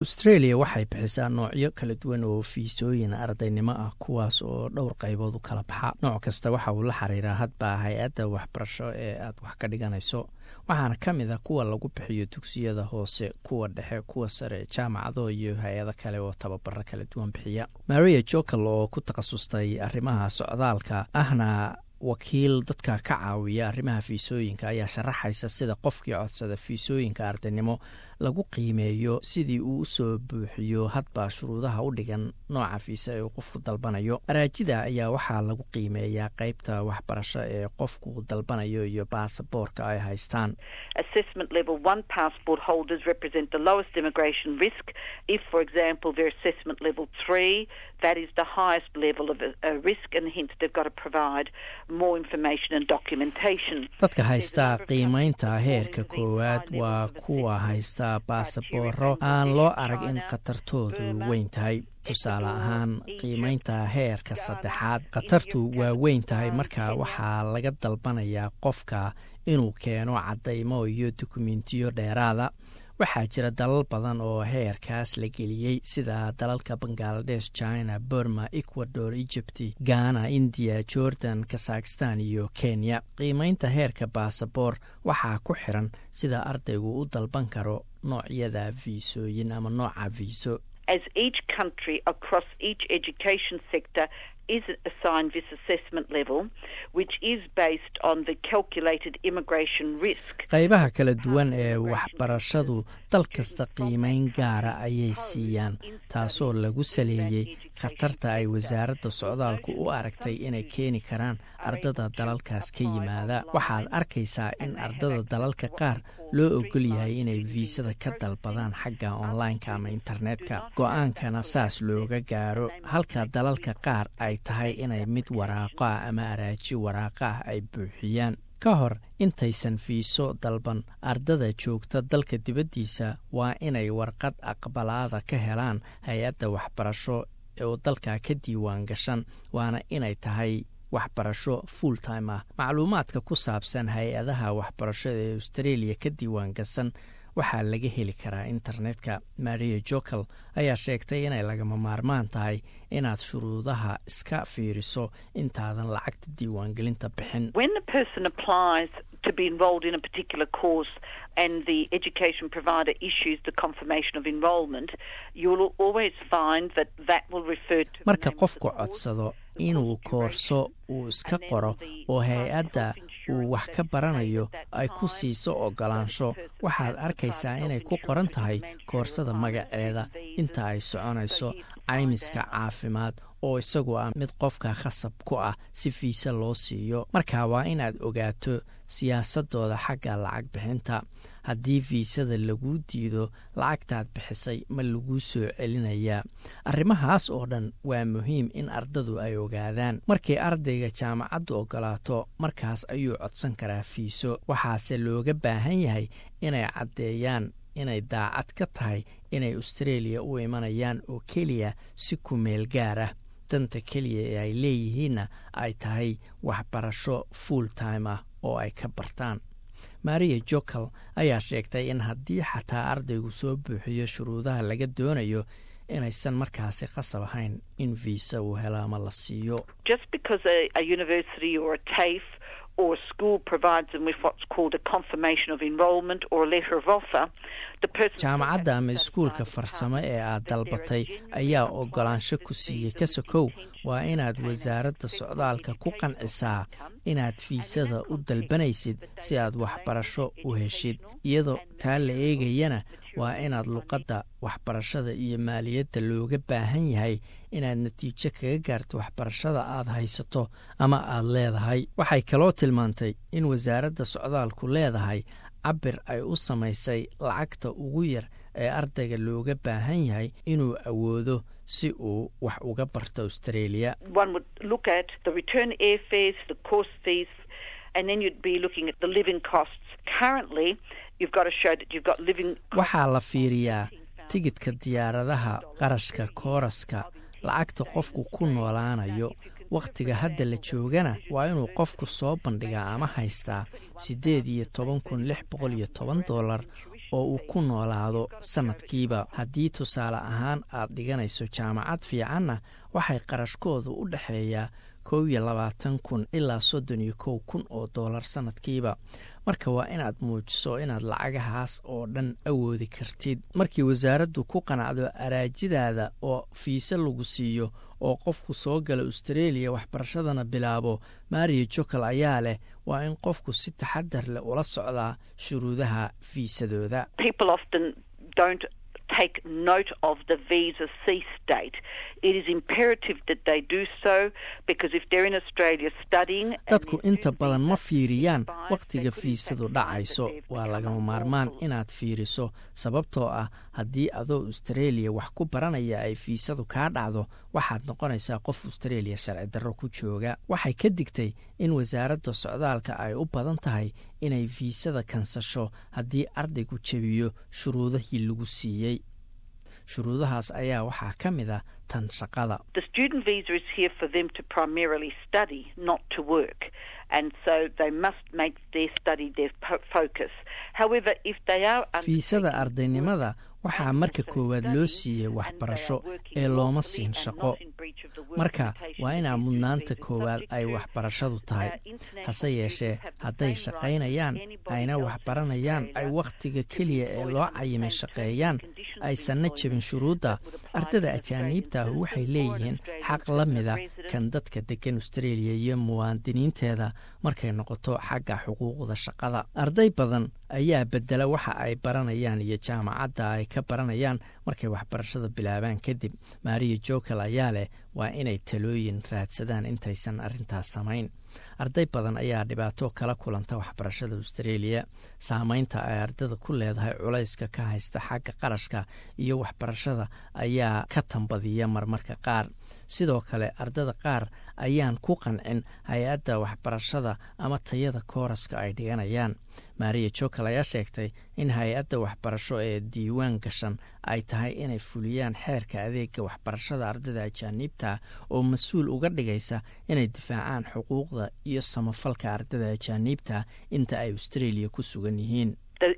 australia waxay bixisaa noocyo kala duwan oo fiisooyin ardaynimo ah kuwaas oo dhowr qaybood u kala baxa nooc kasta waxa uu la xiriiraa hadba hay-adda waxbarasho ee aad wax ka dhiganayso waxaana ka mid a kuwa lagu bixiyo dugsiyada hoose kuwa dhexe kuwa sare jaamacado iyo hay-ado kale oo tababaro kala duwan bixiya maria jokel oo ku takhasustay arrimaha socdaalka ahna wakiil dadka ka caawiya arrimaha fiisooyinka ayaa sharaxaysa sida qofkii codsada fiisooyinka ardaynimo lagu qiimeeyo sidii uu usoo buuxiyo hadba shuruudaha u dhigan nooca fiisa ee uu qofku dalbanayo araajida ayaa waxaa lagu qiimeeyaa qeybta waxbarasho ee qofku dalbanayo iyo baasaboorka ay haystaan dadka haystaa qiimeynta heerka koowaad waa kuwa haysta baasabooro aan loo arag in khatartoodu weyn tahay tusaale ahaan qiimeynta heerka saddexaad khatartu waa weyn tahay marka waxaa laga dalbanayaa qofka inuu keeno caddaymo iyo dukumentiyo dheeraada waxaa jira dalal badan oo heerkaas la geliyey sida dalalka bangaladesh china burma ecuador egypt ghana indiya jordan kazakhistan iyo kenya qiimeynta heerka baasaboor waxaa ku xiran sida ardaygu u dalban karo noocyada fiisooyin ama nooca fiiso is assigned this assessment level, which is based on the calculated immigration risk. qaybaha kala duwan ee waxbarashadu dal kasta qiimeyn gaara ayay siiyaan taasoo lagu saleeyey khatarta ay wasaaradda socdaalku u aragtay inay keeni karaan ardada dalalkaas ka yimaada waxaad arkaysaa in ardada dalalka qaar loo ogol yahay inay viisada ka dalbadaan xagga online-ka ama internetka go-aankana saas looga gaaro halka dalalka qaar ay tahay inay mid waraaqo ah ama araaji waraaqo ah ay buuxiyaan ka hor intaysan fiiso dalban ardada joogta dalka dibaddiisa waa inay warqad aqbalaada ka helaan hay-adda waxbarasho oo dalka ka diiwaan gashan waana inay tahay waxbarasho full time ah macluumaadka ku saabsan hay-adaha waxbarashada ee australia ka diiwaan gasan waxaa laga heli karaa internetka maria jokel ayaa sheegtay inay lagama maarmaan tahay inaad shuruudaha iska fiiriso intaadan lacagta diiwaangelinta bixin to be enrolled in a particular course and the education provider issues the confirmation of enrolment, you'll always find that that will refer to marka qofku codsado inuu koorso uu iska qoro oo hay-adda uu wax ka baranayo ay ku siiso ogolaansho waxaad arkaysaa inay ku qoran tahay koorsada magaceeda inta ay soconayso caymiska caafimaad oo isagu ah mid qofka khasab ku ah si fiise loo siiyo marka waa inaad ogaato siyaasadooda xagga lacag bixinta haddii fiisada laguu diido lacagtaad bixisay ma laguu soo celinayaa arrimahaas oo dhan waa muhiim in ardadu ay ogaadaan markii ardayga jaamacaddu ogolaato markaas ayuu codsan karaa fiiso waxaase looga baahan yahay inay caddeeyaan inay daacad ka tahay inay australia u imanayaan oo keliya si ku meel gaar ah danta keliya ee ay leeyihiinna ay tahay waxbarasho full time ah oo ay ka bartaan maria jokel ayaa sheegtay in haddii xataa ardaygu soo buuxiyo shuruudaha laga doonayo inaysan markaasi qasab ahayn in viisa uu helo ama la siiyo or a school provides them with what's called a confirmation of enrolment or a letter of offer, the person jaamacadda ama iskuulka farsamo ee aad dalbatay ayaa ogolaansho ku siiyey ka sokow waa inaad wasaaradda socdaalka ku qancisaa inaad fiisada u dalbanaysid si aad waxbarasho u heshid iyadoo taa la eegayana waa inaad luqadda waxbarashada iyo maaliyadda looga baahan yahay inaad natiijo kaga gaarto waxbarashada aad haysato ama aad leedahay waxay kaloo tilmaantay in wasaaradda socdaalku leedahay cabir ay u samaysay lacagta ugu yar ee ardayga looga baahan yahay inuu awoodo si uu wax uga barto australia waxaa la fiiriyaa tigidhka diyaaradaha qarashka kooraska lacagta qofku ku noolaanayo wakhtiga hadda la joogana waa inuu qofku soo bandhigaa ama haystaa siddeed iyo toban kun lix boqol iyo toban dollar oo uu ku noolaado sannadkiiba haddii tusaale ahaan aad dhiganayso jaamacad fiicanna waxay qarashkoodu u dhexeeyaa kow iyo labaatan kun ilaa soddon iyo kow kun oo dollar sannadkiiba marka waa inaad muujiso inaad lacagahaas oo dhan awoodi kartid markii wasaaraddu ku qanacdo araajidaada oo fiise lagu siiyo oo qofku soo gala austareeliya waxbarashadana bilaabo mario jokal ayaa leh waa in qofku si taxadar leh ula socdaa shuruudaha fiisadooda take note of the visa cease date. It is imperative that they do so because if they're in Australia studying dadku inta badan ma fiiriyaan wakhtiga fiisadu dhacayso waa lagama maarmaan inaad fiiriso sababtoo ah haddii adoo australia wax ku baranaya ay fiisadu kaa dhacdo waxaad noqonaysaa qof australia sharci darro ku jooga waxay ka digtay in wasaaradda socdaalka ay u badan tahay inay fiisada kansasho haddii ardaygu jebiyo shuruudihii lagu siiyey shuruudahaas ayaa waxaa ka mid a tan shaqada fiisada ardaynimada waxaa marka koowaad loo siiyey waxbarasho ee looma siin shaqo marka waa inaa mudnaanta koowaad ay waxbarashadu tahay hase yeeshee hadday shaqaynayaan ayna waxbaranayaan ay wakhtiga keliya ee loo cayimay shaqeeyaan aysanna jebin shuruudda ardada ajaaniibta ah waxay leeyihiin xaq la mida kan dadka degan australia iyo muwaadiniinteeda markay noqoto xagga xuquuqda shaqada arday badan ayaa bedela waxa ay baranayaan iyo jaamacadda ay ka baranayaan markay waxbarashada bilaabaan kadib maariya jokal ayaa leh waa inay talooyin raadsadaan intaysan arrintaas samayn arday badan ayaa dhibaato kala kulanta waxbarashada australia saameynta ay ardada ku leedahay culayska ka haysta xagga qarashka iyo waxbarashada ayaa ka tambadiya marmarka qaar sidoo kale ardada qaar ayaan ku qancin hay-adda waxbarashada ama tayada kooraska ay dhiganayaan maariya jokal ayaa sheegtay in hay-adda waxbarasho ee diiwaan gashan ay tahay inay fuliyaan xeerka adeega waxbarashada ardada ajaaniibta oo mas-uul uga dhigaysa inay difaacaan xuquuqda iyo samafalka ardada ajaaniibta inta ay australia ku sugan yihiin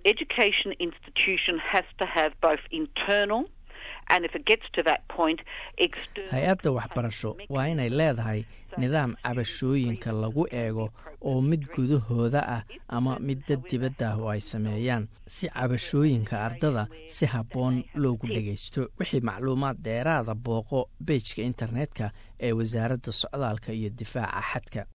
hay-adda waxbarasho waa inay leedahay nidaam cabashooyinka lagu eego oo mid gudahooda ah ama mid dad dibadda ah oo ay sameeyaan si cabashooyinka ardada si habboon loogu dhagaysto wixii macluumaad dheeraada booqo beejka internetka ee wasaaradda socdaalka iyo difaaca xadka